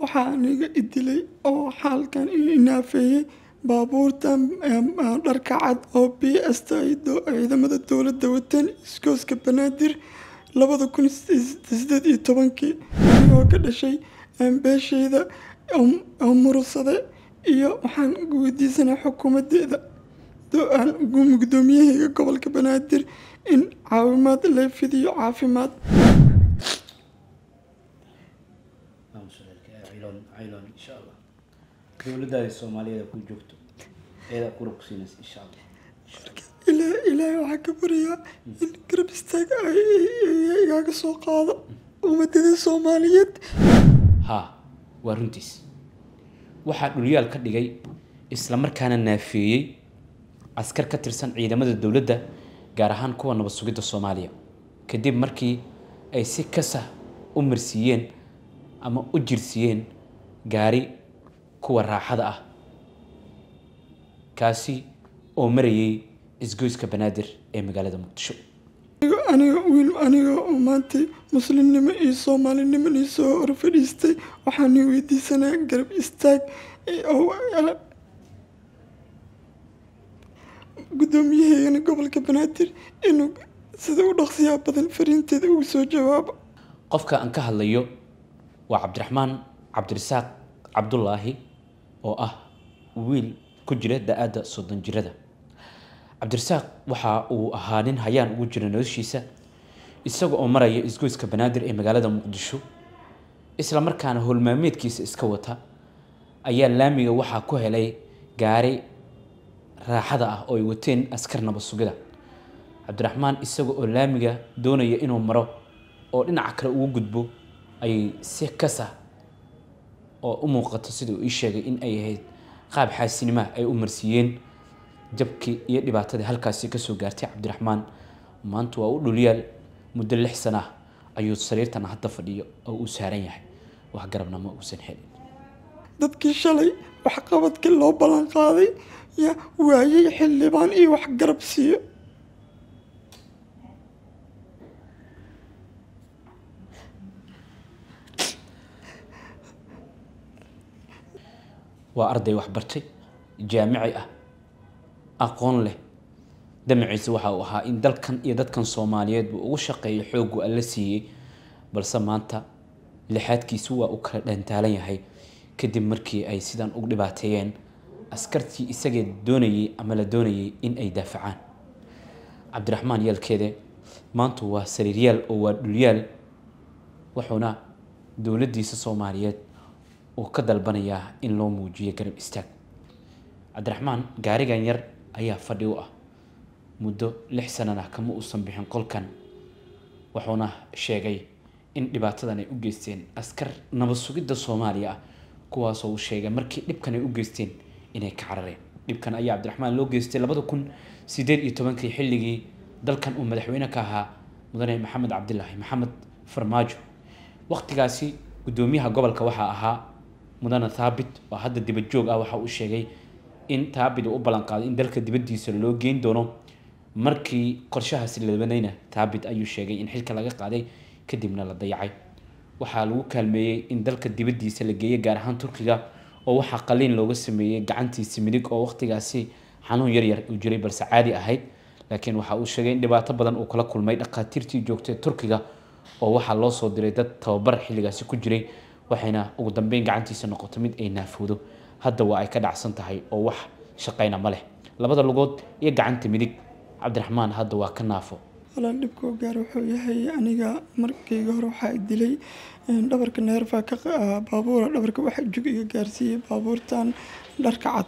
waxaa aniga idilay oo xaalkan inaafeeyey baabuurtan dharka cad oo b s ta ay ciidamada dowladda wateen iskooska banaadir labada kun sideed iyo tobankii anigoo ka dhashay beeshayda oo murursade iyo waxaan weydiisanaa xukuumadeeda gudoomiyahayga gobolka banaadir in caawimaad la fidiyo caafimaad cayloon insha allah dowladdaada soomaaliyeed ku joogto eedaa kura ku siinaysa insha allah ilaa ilaahay waxaa ka baryaa in garab istaag ay igaaga soo qaado ummadada soomaaliyeed haa waa runtiis waxaa dhulyaal ka dhigay islamarkaana naafeeyey askar ka tirsan ciidamada dowladda gaar ahaan kuwa nabad sugidda soomaaliya kadib markii ay si kasah u marsiiyeen ama u jirsiiyeen gaari kuwa raaxada ah kaasi oo marayay isgoyska banaadir ee magaalada muqdisho aniga wiil aniga oo maanta muslimnimo iyo soomaalinimo nii soo hor fadhiistay waxaan ii weydiisanaa garab istaag guddoomiyahayana gobolka banaadir inuu sida u dhaqsiyaa badan fariinteeda ugu soo jawaabo qofka aan ka hadlayo waa cabdiraxmaan cabdirasaaq cabdulaahi oo ah wiil ku jira da-aadda soddon jirada cabdirasaaq waxa uu ahaa nin hayaan ugu jira noloshiisa isaga oo maraya isgoyska banaadir ee magaalada muqdisho isla markaana howlmaameedkiisa iska wata ayaa laamiga waxaa ku helay gaari raaxada ah oo ay wateen askar nabad sugida cabdiraxmaan isaga oo laamiga doonaya inuu maro oo dhinaca kale ugu gudbo ayay si kasa oo u muuqato sida uu ii sheegay in ay ahayd qaab xaasinima ay u marsiiyeen jabkii iyo dhibaatadii halkaasi kasoo gaartay cabdiraxmaan maanta waa u dhulyaal muddo lix sana ah ayuu sariirtan hadda fadhiyo oo uu saaran yahay wax garabna ma uusan helin dadkii shalay waxqabadkii loo ballan qaaday yaa waayay xildhibaan iyo wax garab siiyo waa arday waxbartay jaamici ah aqoon leh damaciisa waxa uu ahaa in dalkan iyo dadkan soomaaliyeed buu ugu shaqeeyo xoogu alla siiyey balse maanta lixaadkiisu waa uu kala dhantaalan yahay kadib markii ay sidan ugu dhibaateeyeen askartii isagee doonayay ama la doonayay in ay daafacaan cabdiraxmaan yaalkeede maanta waa sariiryaal oo waa dhulyaal wuxuuna dowladdiisa soomaaliyeed uu ka dalbanayaa in loo muujiyo garab istaag cabdiraxmaan gaarigan yar ayaa fadhi u ah muddo lix sanan ah kama uusan bixin qolkan wuxuuna sheegay in dhibaatadan ay u geysteen askar nabad sugidda soomaaliya ah kuwaasoo uu sheegay markii dhibkan ay u geysteen inay ka carareen dhibkan ayaa cabdiraxmaan loo geystay labada kun sideed iyo tobankii xilligii dalkan uu madaxweyne ka ahaa mudane maxamed cabdilaahi maxamed farmaajo waqtigaasi guddoomiyaha gobolka waxaa ahaa mudane thaabit oo hadda dibad joog ah waxa uu sheegay in thaabit uu u ballan qaaday in dalka dibaddiisa loo geyn doono markii qorshahaasi labanayna thaabit ayuu sheegay in xilka laga qaaday kadibna la dayacay waxaa lagu kaalmeeyey in dalka dibaddiisa la geeyey gaar ahaan turkiga oo waxaa qaliin looga sameeyey gacantiisi midig oo waqtigaasi xanuun yaryar uu jiray balse caadi ahayd laakiin waxa uu sheegay in dhibaato badan uu kala kulmay dhakhaatiirtii joogtay turkiga oo waxaa loo soo diray dad tababar xilligaasi ku jiray waxayna ugu dambeyn gacantiisa noqoto mid ay naafoodo hadda waa ay ka dhacsan tahay oo wax shaqayna ma leh labada lugood iyo gacanta midig cabdiraxmaan hadda waa ka naafo walaal dhibkoo gaar wuxuu yahay aniga markayga hore waxaa dilay dhabarka neerfa ka baabuura dhabarka waxa jug iga gaarsiiyey baabuurtan dharka cad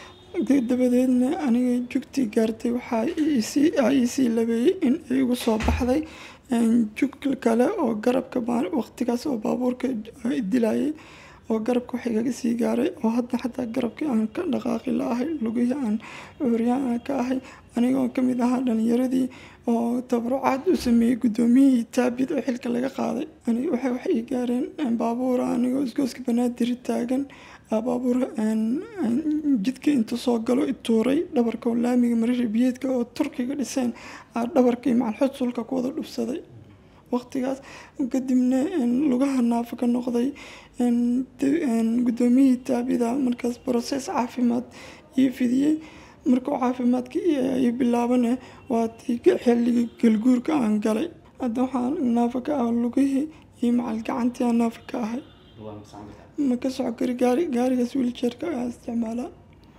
dabadeedna aniga jugtii gaartay waxaa iisii labeeyey in ay igu soo baxday jug kale oo garabka waqtigaas oo baabuurka dilayay oo garabka wax igaga sii gaaray oo hadda xataa garabkii aan ka dhaqaaqi la-ahay lugihii aan cuuryaan aan ka ahay anigoo kamid ahaa dhalinyaradii oo tabarucaad u sameeyey guddoomiyihii taabid oo xilka laga qaaday waxay wax ii gaareen baabuura anigoo isgooska banaadir taagan baabuur jidka intuu soo galo ituuray dhabarka laamiga marari biyeedka oo turkiga dhiseen dhabarkii macalxudsulka ku wada dhubsaday waqtigaas kadibna lugaha naafo ka noqday guddoomiyihii taabida markaas process caafimaad ii fidiyey markuu caafimaadka ii bilaabane waa tii xilligii galguurka aan galay hadda waxaan naafo ka ah lugihii iyo macal gacantii aan naafo ka ahay ma ka soco kari gaari gaarigaas wiiljeerka ayaa isticmaalaa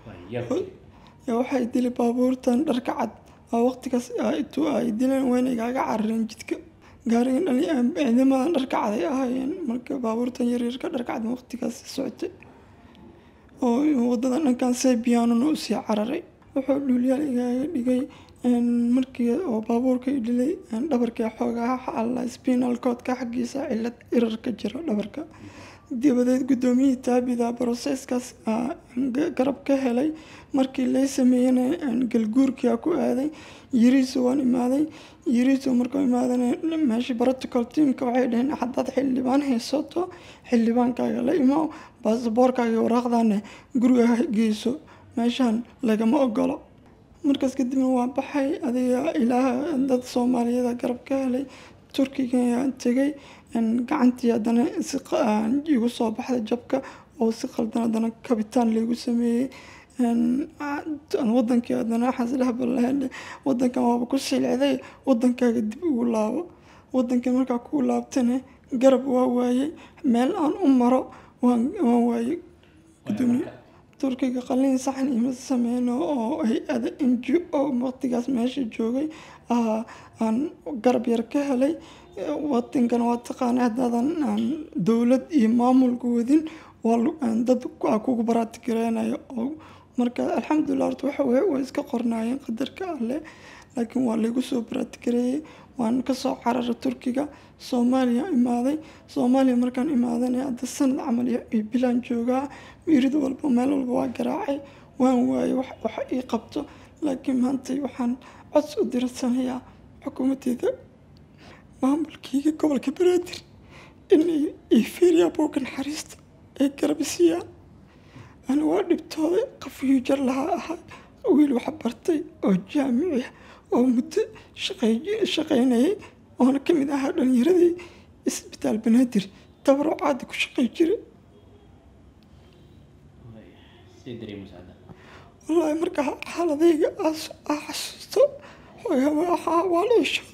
waxay dili baabuurtan dharka cad waqtigaas intuu ay dileen wayna igaaga carareen jidka gaarigan ciidamadan dharka cad ay ahaayeen marka baabuurtan yaryarka dharka cad waqtigaas socotay oo wadada dhankan sebianuna usii cararay wuxuu dhuulyaal igaaga dhigay markii oo baabuurka dhilay dhabarka xoogaa alla spinal codka xaggiisa cilad irar ka jira dhabarka dabadeed guddoomiyihii taabida broseskaas garab ka helay markii lay sameeyena galguurkia ku aaday yiriiso waan imaaday yiriiso markuu imaadana meeshii protocol teamka waxay dhaheen haddaad xildhibaan haysato xildhibaankaaga la imo baasaboorkaaga waraaqdana guriga geyso meeshaan lagama ogolo markaas kadibna waa baxay adiga ilaaha dad soomaaliyada garab ka helay turkiga tegay gacantii haddana si igu soo baxday jabka oo si qaldan haddana kabitaan laygu sameeyey wadankii haddana xasilahbalahe wadankan waaba ku silcday wadankaaga dib ugu laabo wadankii markaa ku laabtana garab waa waayey meel aan u maro waan waayey gudoomiye turkiga qalin saxan ima sameyno oo hay-ada n g o waqtigaas meesha joogay aan garab yar ka helay wadankan waa taqaana haddaadan dowlad iyo maamulka wadin dad kugu baraatigareynayo oo marka alxamdulilah horta waxa weye way iska qornaayeen qadarka alleh laakiin waa laygu soo baraatigareeyey waan kasoo carara turkiga soomaaliya imaaday soomaaliya markaan imaadana hadda sanad camal iyo bilaan joogaa mirid walba meel walba waa garaacay waan waayey wax ii qabto laakiin maanta waxaan cods u diradsanayaa xukuumadeeda maamulkeyga gobolka banaadir inay ifiiriyaa buugga naxariista ay garabisiiyaan ani waa dhibtooday qafyuujar lahaa ahaa wiil wax bartay oo jaamici ah oo muddo shaqaynayay oona ka mid ahaa dhalinyaradii isbitaal banaadir tabaro caadi ku shaqay jiray wallaahi marka xaaladayga aa xasuusto waa la ishooda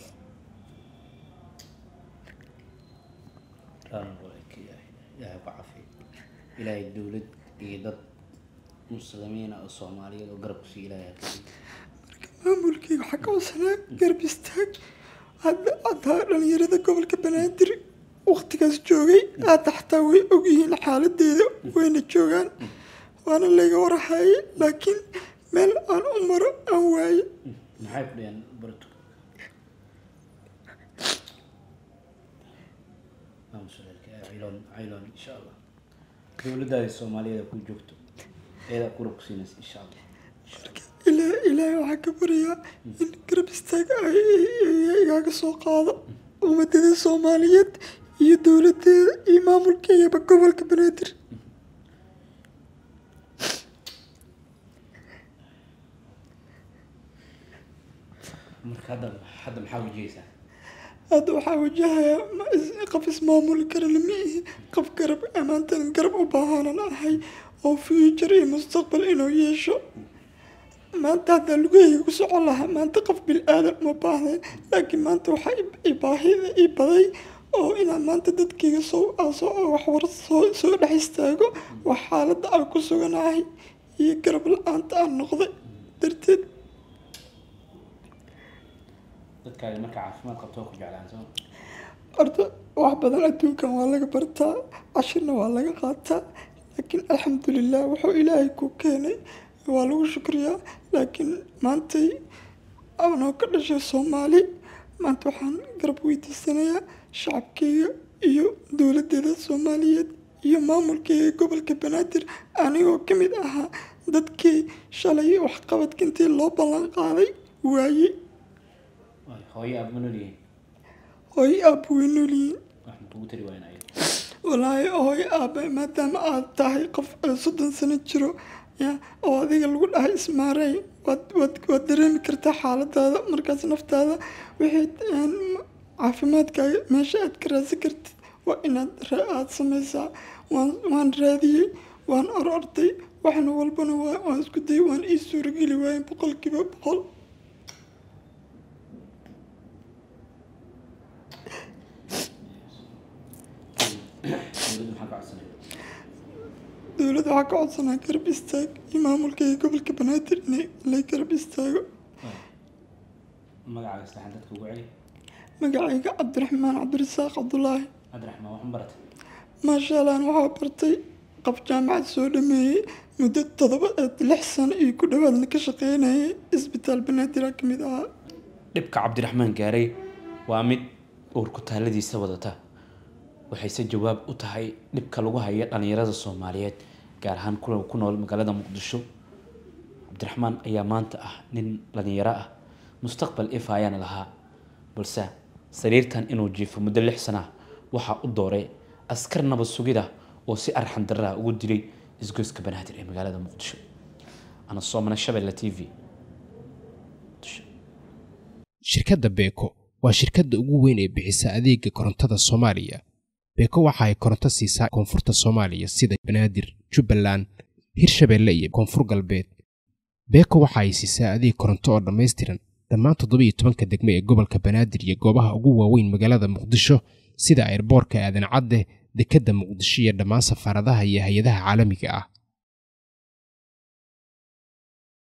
ilaahay ku cafiyo ilaahay dowlad iyo dad muslimiina oo soomaaliyeed oo garab kusiiya ilaahay maamulkeyga waxaa ka wasanaa garab istaag haddaa dhalinyarada gobolka banaadir waqtigaas joogay hadda xataa way ogyihiin xaaladeeda wayna joogaan waana layga warahayay laakiin meel aan u maro aan waaye maxay ku dhaheen barto cayloon cayloon insha allah dowladdaada soomaaliyeed ku joogto eedaa kura ku siinaysa insha allah ilaa ilaahay waxaa ka baryaa in garab istaag igaaga soo qaado ummadada soomaaliyeed iyo dowladeeda iyo maamulkeegaba gobolka banaadir marka hadda hadda maxaa wajahaysaa hadda waxaa wajahayaa qof ismaamuli karana ma ihi qof garab amaantan garab u baahanan ahay oo future iyo mustaqbal inuu yeesho maanta haddaa lugahayga ku socon lahaa maanta qof bil aadan uma baahday laakiin maanta waxaa baahida ii baday oo inaan maanta dadkayga soo soo waxwar soo soo dhex istaago wax xaaladda aan ku suganahay iyo garab la-aanta aan noqday darteed dadkaaga marka caafimaad qabto waa ku jeclaan soo horta wax badan adduunkan waa laga bartaa cashirna waa laga qaataa laakiin alxamdulilah wuxuu ilaahay ku keenay waa lagu shukriyaa laakiin maantay anoo ka dhashay soomaali maanta waxaan garab weydiisanayaa shacabkeyga iyo dowladeeda soomaaliyeed iyo maamulkeyga gobolka banaadir anigoo ka mid ahaa dadkii shalay waxqabadka intii loo ballan qaaday waayey hooyo aad ma noolyihiin hooyo aabba way noolyihiin wax ma kugu tari waayan ayaga walaahi hooyo aabba maadaama aad tahay qof soddon sano jiro ya oo adiga lagu dhahay ismaarey waad waad waad dareemi kartaa xaaladaada markaas naftaada wixii caafimaadkaaga meesha aad ka raadsan kartid waa inaad aada sameysaa waan waan raadiyey waan or orday waxna walbana waa waan isku dayay waan ii suurageli waayeen boqolkiiba boqol dowladda waxaa ka codsanaa garab istaag iyo maamulkayga gobolka banaadir inay lay garab istaago magacaaga saxan dadka ugu celi magacayga cabdiraxmaan cabdirasaaq cabdulaahi cabdiraxmaan waxaan baratay maasha allah waxaa bartay qab jaamacad soo dhameeyey muddo todoba lix sano iyo ku dhowaadna ka shaqeynayay isbitaal banaadira ka mid ahaa dhibka cabdiraxmaan gaaray waa mid uur ku taalladiisa wadata waxayse jawaab u tahay dhibka lagu hayo dhallinyarada soomaaliyeed gaar ahaan kuwa ku nool magaalada muqdisho cabdiraxmaan ayaa maanta ah nin dhallinyaro ah mustaqbal if ayaana lahaa balse sariirtan inuu jiifo muddo lix sana ah waxaa u dooray askar nabad sugida oo si arxan darraa ugu dilay isgoyska banaadir ee magaalada muqdisho ana soomana shabelle t v shirkadda beeko waa shirkadda ugu weyn ee bixisa adeega korontada soomaaliya beeko waxa ay koronto siisaa koonfurta soomaaliya sida banaadir jubbaland hirshabeelle iyo koonfur galbeed beeko waxa ay siisaa adeeg koronto oo dhammaystiran dhammaan toddobiyo tobanka degmo ee gobolka banaadir iyo goobaha ugu waaweyn magaalada muqdisho sida airboorka aadan cadde dekedda muqdisho iyo dhammaan safaaradaha iyo hay-adaha caalamiga ah